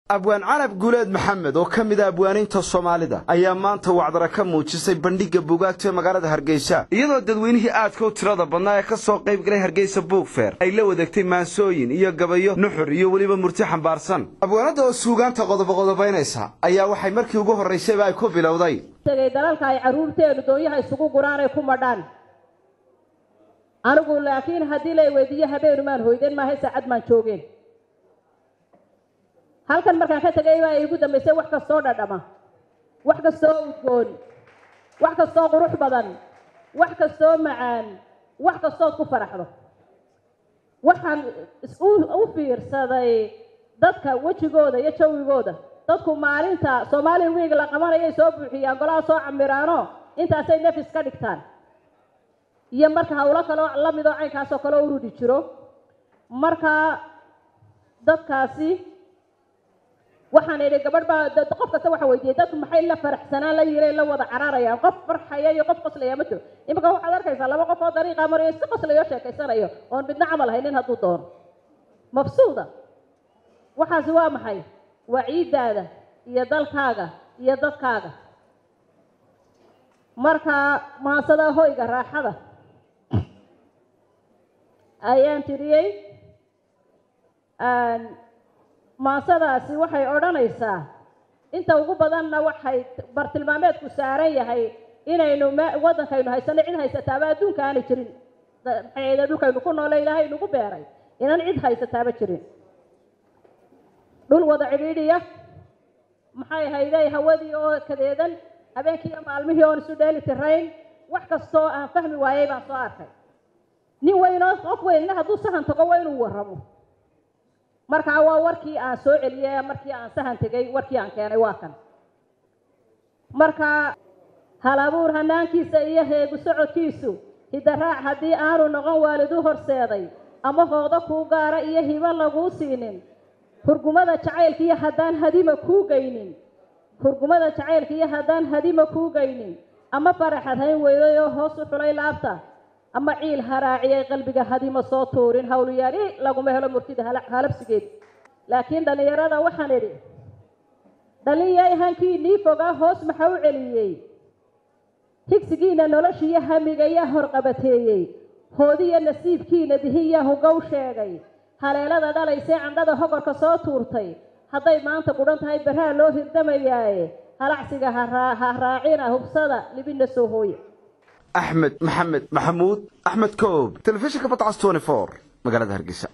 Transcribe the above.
abwaan canab guuleed maxamed oo ka mid a abwaaniinta soomaalida ayaa maanta wacdara ka muujisay bandhigga buugaagta ee magaalada hargeysa iyadoo dadweynihii aadka u tirada badnaa ee ka soo qayb galay hargeysa buugfeer ay la wadaegtay maansooyin iyo gabayo nuxur iyo weliba murti xambaarsan abwaanadda oo suugaanta qodoboqodobaynaysa ayaa waxay markii ugu horraysayba ay ku bilowday tegay dalalka ay carruurteenu doonyaha isugu guraan ay ku madhaan anigu laakiin haddii lay weydiiyo habeenu maan hoydeen maahay saacad maan joogeen halkan markaan ka tegay baa iigu dambaysay wax kastoo dhadhama wax kastoo udgoon wax kastoo qurux badan wax kastoo macaan wax kastood ku faraxdo waxaan u fiirsaday dadka wejigooda iyo jawigooda dadku maalinta soomaali wiig la qabanayay soo buuxiyaan golaha soo camiraano intaasay nefis ka dhigtaan iyo marka hawlo kaleo lamidoo caynkaasoo kale urudi jiro marka dadkaasi waxaan idhi gabadh baa qof kasta waxa weydiiyey dadku maxay la faraxsanaan la yireen la wada cararayaan qof farxaya iyo qof qoslaya ma jiro iminka waxaad arkaysaa laba qof oo dariiqa marayo si qoslayo sheekaysanayo oon midna camal haynin hadduu doono mabsuuda waxaasi waa maxay waa ciiddaada iyo dalkaaga iyo dadkaaga marka maansada hoyga raaxada ayaan tiriyey maansadaasi waxay odhanaysaa inta ugu badanna waxay bartilmaameedku saaran yahay inaynu waddankaynu haysano cid haysataaba adduunka aanay jirin maxayda dhulkaynu ku noole ilaahay nagu beeray inaan cid haysataaba jirin dhul wada cidhiidhiya maxay hayday hawadii oo kadeedan habeenkii iyo maalmihii oon isu dheeli tirayn wax kastoo aan fahmi waayey baan soo arkay nin weynoo qof weynna hadduu sahan tago waa inuu warramo markaa waa warkii aan soo celiyey markii aan sahan tegay warkii aan keenay waa kan marka hal abuur hanaankiisa iyo heegu socodkiisu hidaraac haddii aanu noqon waalidu horseeday ama hoodo kuu gaara iyo hibo laguu siinin hurgumada jacaylka iyo haddaan hadima kuu geynin hurgumada jacaylka iyo haddaan hadima kuu geynin ama faraxad hayn weyday oo hoos u xulay laabta ama ciil haraaciyay qalbiga hadima soo tuurin hawliyaali laguma helo murtida halabsigeed laakiin dhallinyarada waxaan idhi dhalinyay hankiinii fogaa hoos maxa u celiyey higsigiina noloshiiyo hamigayaa horqabateeyey hoodiya nasiibkiina dihiyaa hugow sheegay haleelada dhalaysee candhada hogorka soo tuurtay hadday maanta gudhan tahay barraa loo hirdamayaaye halacsiga ha raacina hubsada libina soo hooya axmed maxamed maxamuud axmed koob telefishinka badcas magaalada hargeysa